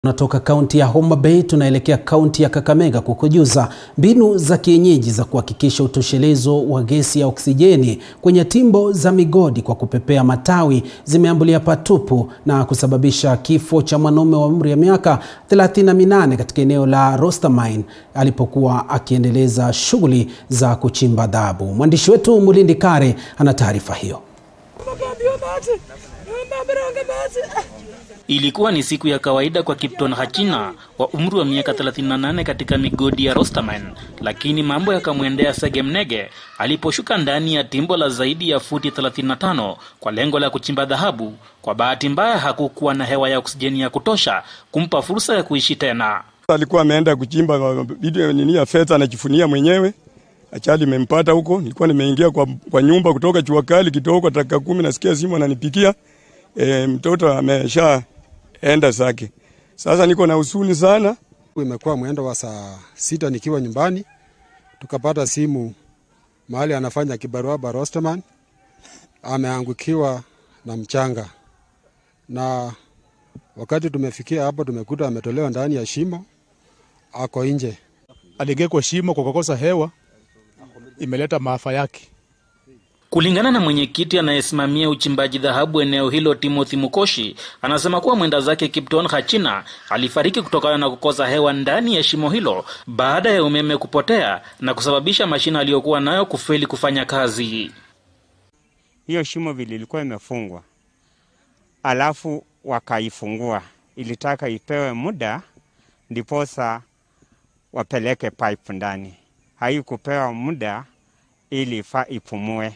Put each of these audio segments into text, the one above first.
Tunatoka kaunti ya Homa Bay tunaelekea kaunti ya Kakamega kukujuza mbinu za kienyeji za kuhakikisha utoshelezo wa gesi ya oksijeni kwenye timbo za migodi kwa kupepea matawi zimeambulia patupu na kusababisha kifo cha mwanaume wa umri ya miaka 38 katika eneo la Rostermine alipokuwa akiendeleza shughuli za kuchimba dhahabu. Mwandishi wetu Mulindi Kare ana taarifa hiyo. Ilikuwa ni siku ya kawaida kwa Kipton Hachina wa umri wa miaka 38 katika migodi ya Rostermine, lakini mambo yakamwendea segemnege aliposhuka ndani ya timbo la zaidi ya futi 35 kwa lengo la kuchimba dhahabu. Kwa bahati mbaya, hakukuwa na hewa ya oksijeni ya kutosha kumpa fursa ya kuishi tena. Alikuwa ameenda kuchimba video nini ya fedha, anajifunia mwenyewe. Achali imempata huko, nilikuwa nimeingia kwa, kwa nyumba kutoka jua kali kidogo, dakika kumi nasikia simu ananipikia e, mtoto amesha enda zake. Sasa niko na huzuni sana. Imekuwa mwendo wa saa sita nikiwa nyumbani, tukapata simu mahali anafanya kibarua Barosterman ameangukiwa na mchanga, na wakati tumefikia hapo tumekuta ametolewa ndani ya shimo, ako nje. Aliingia kwa shimo kwa kukosa hewa, imeleta maafa yake. Kulingana na mwenyekiti anayesimamia uchimbaji dhahabu eneo hilo, Timothy Mukoshi, anasema kuwa mwenda zake Kipton Hachina alifariki kutokana na kukosa hewa ndani ya shimo hilo baada ya umeme kupotea na kusababisha mashine aliyokuwa nayo kufeli kufanya kazi. Hiyo shimo vile ilikuwa imefungwa, alafu wakaifungua, ilitaka ipewe muda ndiposa wapeleke pipe ndani, haikupewa muda ili ifaa ipumue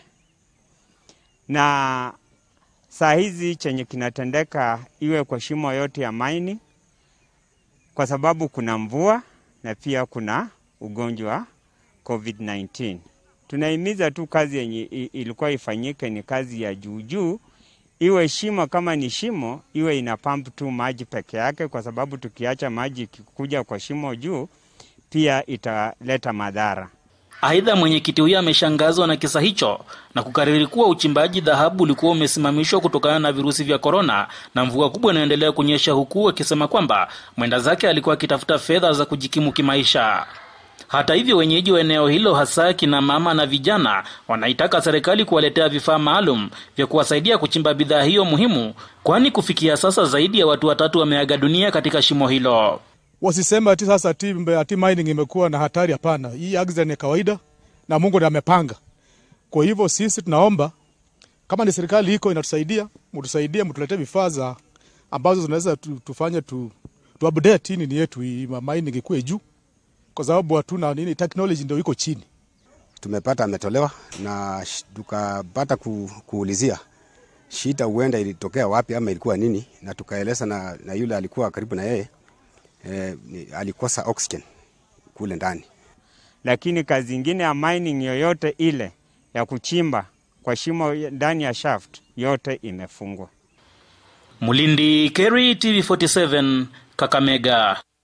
na saa hizi chenye kinatendeka iwe kwa shimo yote ya maini, kwa sababu kuna mvua na pia kuna ugonjwa COVID-19. Tunahimiza tu kazi yenye ilikuwa ifanyike ni kazi ya juu juu, iwe shimo kama ni shimo, iwe ina pump tu maji peke yake, kwa sababu tukiacha maji ikikuja kwa shimo juu, pia italeta madhara. Aidha, mwenyekiti huyo ameshangazwa na kisa hicho na kukariri kuwa uchimbaji dhahabu ulikuwa umesimamishwa kutokana na virusi vya korona na mvua kubwa inayoendelea kunyesha, huku akisema kwamba mwenda zake alikuwa akitafuta fedha za kujikimu kimaisha. Hata hivyo, wenyeji wa eneo hilo, hasa kina mama na vijana, wanaitaka serikali kuwaletea vifaa maalum vya kuwasaidia kuchimba bidhaa hiyo muhimu, kwani kufikia sasa zaidi ya watu watatu wameaga dunia katika shimo hilo. Wasisema ati sasa ati, ati mining imekuwa na hatari. Hapana, hii accident ni kawaida na Mungu ndiye amepanga. Kwa hivyo sisi tunaomba kama ni serikali iko inatusaidia, mtusaidie, mtuletee vifaa za ambazo zinaweza tu, tufanye tu, tu update nini yetu hii mining ikue juu, kwa sababu hatuna nini, technology ndio iko chini. Tumepata ametolewa na tukapata ku, kuulizia shida huenda ilitokea wapi ama ilikuwa nini, na tukaeleza na, na yule alikuwa karibu na yeye Eh, alikosa oxygen kule ndani, lakini kazi ingine ya mining yoyote ile ya kuchimba kwa shimo ndani ya shaft yote imefungwa. Mulindi Kerry, TV47, Kakamega.